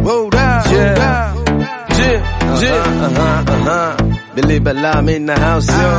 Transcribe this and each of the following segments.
Hold up. Yeah. Yeah. Yeah. Uh-huh. Uh-huh. Believe it, I'm in the house, yo.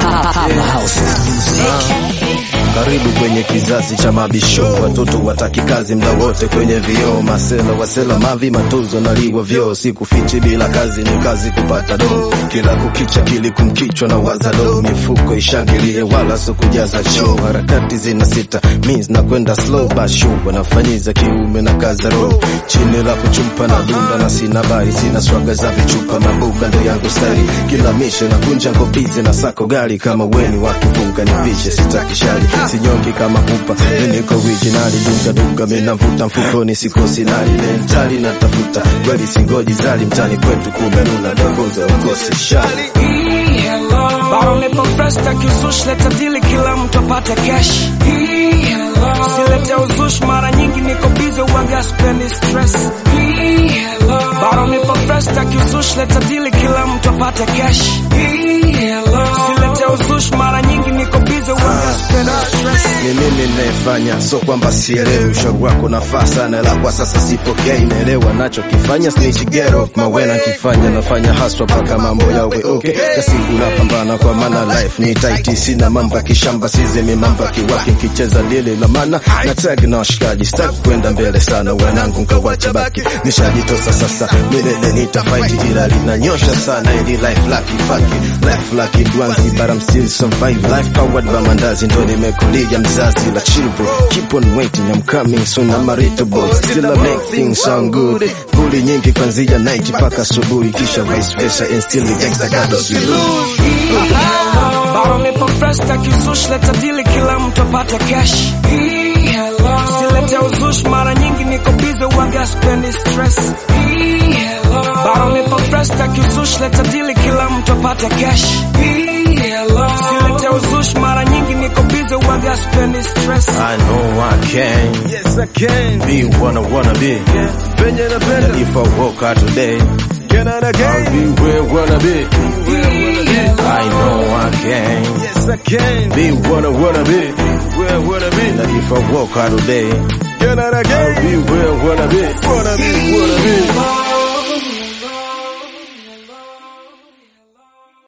Karibu kwenye kizazi cha mabisho, watoto wataki kazi mda wote kwenye vioo, masela wasela mavi matozo naliwa vyoo, sikufichi bila kazi ni kazi kupata do, kila kukicha kili kumkichwa na wazado, mifuko ishangilie wala so kujaza show, harakati zina sita means na kwenda slow basho, wanafanyiza kiume na kaza roho, chini la kuchumpa na dunda na sina bari, sina swaga za vichupa mabuga ndo yangu stari, kila mishe na kunja ngopizi na sako gari, kama weni wakifunga nipishe sitaki shari sinyongi kama pupa niko originali dunga dunga minavuta mfukoni sikosi nali mentali natafuta kweli singoji zali mtani kwetu kumenuna dongoza ukosi shali Bado nipo fresh takizush leta dili kila mtu apate cash Silete uzush mara nyingi niko busy uwaga spendi stress Bado nipo fresh takizush leta dili kila mtu apate cash Silete uzush mara nyingi niko busy uwaga spendi stress ni mimi nayefanya, so kwamba sielewi. Ushauri wako nafaa sana, la kwa sasa sipokei. Naelewa nachokifanya, snitch get off mawena kifanya, nafanya haswa mpaka mambo yawe okay. Kasiku napambana kwa maana life ni tight, sina mambo ya kishamba, sizemi mambo ya kiwaki, nkicheza lile la maana na tag na washikaji, sitaki kwenda mbele sana, wanangu nkawacha baki, nishajitosa sasa, milele nitafight, ila linanyosha sana ili life lucky fucky, life lucky dwanzi, but I'm still survive, life powered by mandazi, ndo nimekulia mzazi la children, keep on waiting, I'm coming soon, I'm a little boy, still I make things sound good, buli nyingi kwanzia night mpaka asubuhi, kisha vice versa, and still the gangsta got us Bado nipo fresh takizush leta dili kila mtu apate cash Silete uzush mara nyingi niko busy uwaga spendi stress Bado nipo fresh takizush leta dili kila mtu apate cash Silete uzush mara nyingi niko busy uwaga spendi stress I know I can. Yes, I can. Be what I wanna be. Venye napenda. If I walk out today, get out again. I'll be where I wanna be. I know I can. Yes, I can. Be what I wanna be. Where I wanna be. Now if I walk out today, get out again. I'll be where I wanna be. Wanna be, wanna be.